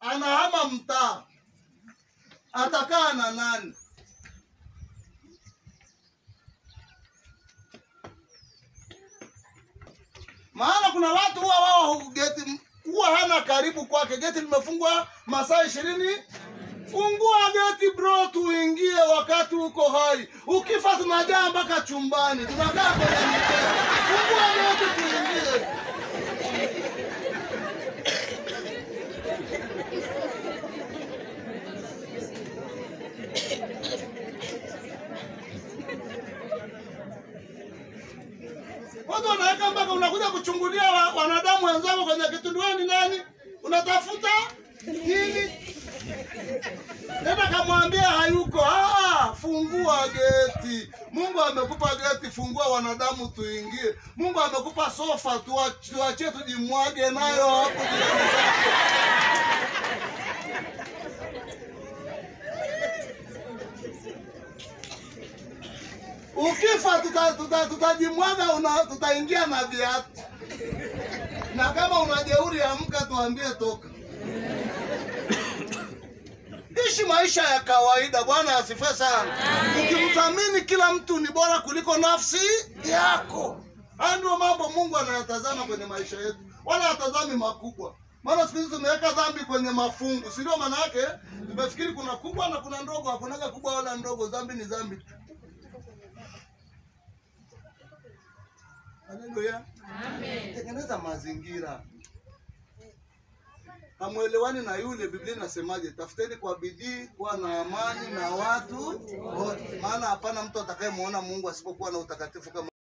anahama mtaa, atakaa na nani? Maana kuna watu huwa wao geti huwa hana karibu kwake, geti limefungwa masaa ishirini. Fungua geti bro, tuingie wakati uko hai. Ukifa tunajaa mpaka chumbani, tunakaa kwenye mikeka. Fungua geti tuingie. Watu wanaweka mpaka unakuja kuchungulia wa, wanadamu wenzako kwenye kitundu. Wewe ni nani? Unatafuta nini? Nenda kamwambia hayuko. Ah, fungua geti. Mungu amekupa geti, fungua wanadamu tuingie. Mungu amekupa sofa, tuwa- tuachie tujimwage nayo hapo jirani zako. Ukifa tutajimwaga tuta, tutajimwaga una- tutaingia na viatu, na kama una jeuri amka, tuambie toka. Ishi maisha ya kawaida. Bwana asifiwe sana. Ukimthamini kila mtu ni bora kuliko nafsi yako. Haya ndio mambo Mungu anayatazama kwenye maisha yetu, wala hatazami makubwa. Maana siku hizi tumeweka dhambi kwenye mafungu, si ndio? Maana yake tumefikiri kuna kubwa na kuna ndogo. Hakunaga kubwa wala ndogo, dhambi ni dhambi. Haleluya. Tengeneza mazingira. Hamwelewani na yule, Biblia inasemaje? Tafuteni kwa bidii kuwa na amani na watu wote, maana hapana mtu atakayemwona Mungu asipokuwa na utakatifu kama